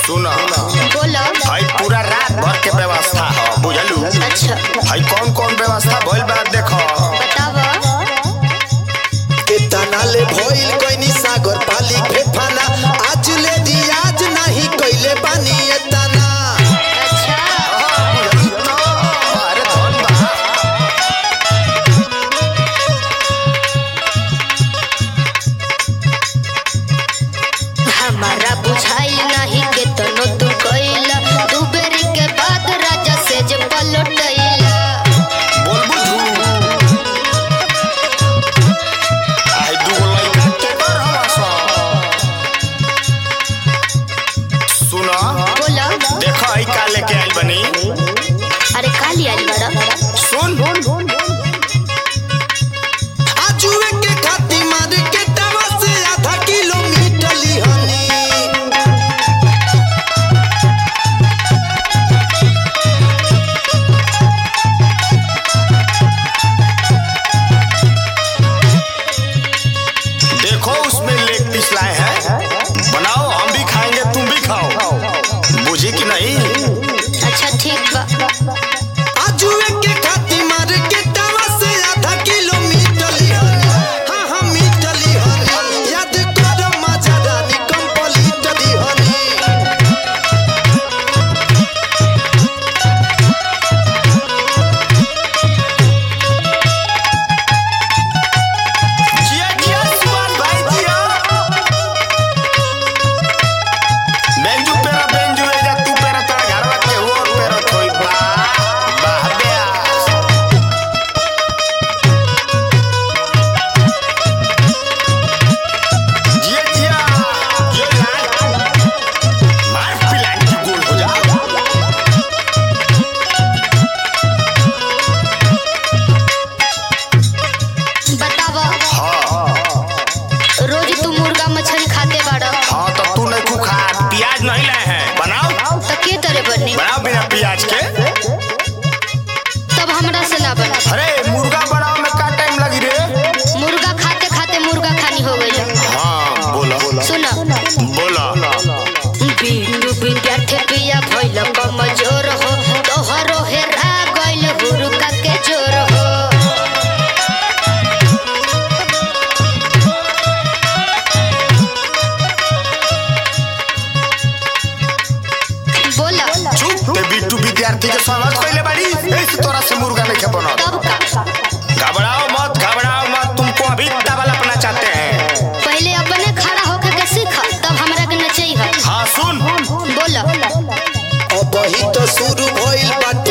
सुना बोलो भाई पूरा रात भर के व्यवस्था है बुझलू अच्छा भाई कौन कौन व्यवस्था भइल बा देखो बतावा केतना ले भइल कोइनी सागर पाली फेफाना आज ले रियाज नहीं कइले बानी एतना अच्छा अरे धन बा हमारा बुझाइल नहीं के तनो तू कइला दू बेरी के बाद राजा से जे पलटैला बोलबू झूठ आई दूगो लइका के कर हवा सा सुना बोलो देखो आई का लेके आइल बनी अरे काली आइल बड़ा सुन आजुए के खाती मार के टावा से आधा किलोमीटर लिहनी देखो उसमें लेग पीस लाए हैं बनाओ हम भी खाएंगे तुम भी खाओ बुझी कि नहीं अच्छा ठीक बा आजुए के खाती मार के टावा से आधा किलोमीटर लिहनी हाँ हाँ मीटर लिहनी याद करो मजा रानी कंप्लीट लिहनी जिया जिया सुभाष भाई जिया बेंजू पेरा बेंजू एजा तू पेरा तोरा घरवा के हो पेरा थोई बा बाह ब्यास जिया जिया ये लाल मार पिलान की गोल हो जा बतावा हाँ रोज तू मुर्गा मछली खाते बाड़ा हाँ तो तू नहीं खा प्याज नहीं लाए हैं बनाओ तो के तरह बनी बनाओ बिना प्याज के तब हमरा से ना बना अरे मुर्गा बनाओ में का टाइम लगी रे मुर्गा खाते खाते मुर्गा खानी हो गई हाँ बोला सुना बोला बिनु विद्यार्थी पिया भइल कमजोर हो तोहरो हेरा गइल हुरुका के जोर हो बोला चुप ते बिट्टू विद्यार्थी के समझ पहले बड़ी ऐसे तोरा से मुर्गा नहीं खेपो ना तब का घबराओ मत घबराओ मत तुमको अभी डबल अपना चाहते हैं पहले अपने खड़ा होकर के सीखा तब हमरा के नचई है हाँ सुन बोला अब ही तो शुरू भइल बाटे